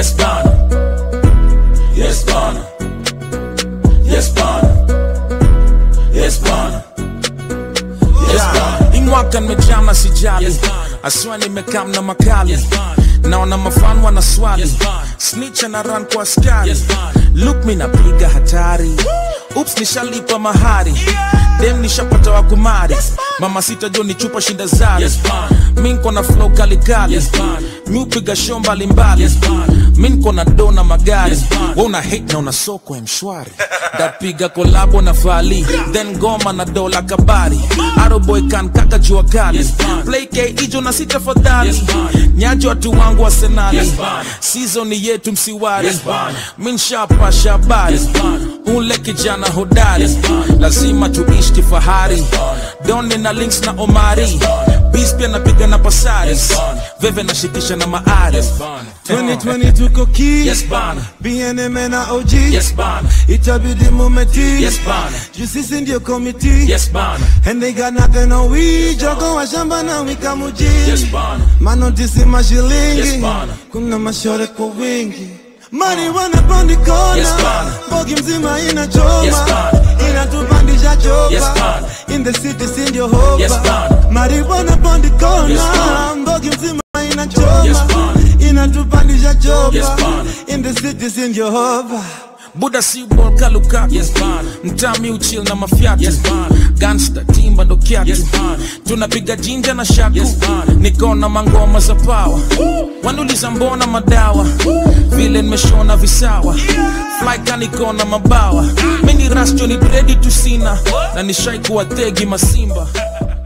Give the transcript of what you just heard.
Yes bana. Yes bana. Yes bana. Yes bana. Yes bana. Hii mwaka nimejama sijali Yes, bana. aswa nimekam na makali Yes, bana. naona mafan wana swali Yes, bana. snitch na run kwa askari Yes, bana. look mi napiga hatari ups nishalipa mahari dem nishapata wa kumari mama sita jo ni chupa shinda zari Yes, bana. mi nko na flow kalikali Yes, bana. mi upiga show mbalimbali Yes, bana. mi nko na do na magari Yes, bana. we una hate na una soko ya mshwari dapiga kolabo na fali then goma na dola kabari aroboy kan kaka jua kali Yes, bana. play k ijo na sita fadhali Yes, bana. nyaji watu wangu arsenali Yes, bana. season yetu msiwari Yes, bana. mi nshapasha habari Yes, bana. ule kijana hodari Yes, bana. lazima tuishi kifahari bana. doni na links na omari bana. bis pia napiga na pasaris Yes, bana. veve nashikisha na maari Yes bana. 2020 tuko ki Yes bana. BNM na OG Yes bana. itabidi mumeti Yes bana. juu sisi ndio komiti Yes bana. and they got nothing on we jogo wa shamba na wika muji Yes bana. manotisi mashilingi Yes, bana. kuna mashore kwa wingi marijuana pondi kona Yes, bana. bogi mzima inachoma Yes, bana. inatupandisha chopa Yes, bana. in the city si ndio hopa Yes, bana. marijuana pondi kona Yes, bana. bogi mzima inachoma Yes, bana. inatupandisha chopa Yes, bana. in the city si ndio hopa buda si bol kalukaku Yes, bana. mtami uchil na mafyatu Yes, bana. gangsta timba ndo kyatu Yes, bana. tunapiga jinja na shaku Yes, bana. nikona mangoma za pawa wanuliza mbona madawa vile nimeshona visawa flyka nikona mabawa mini rasjo ni dredi tusina na nishai kuwa tegi masimba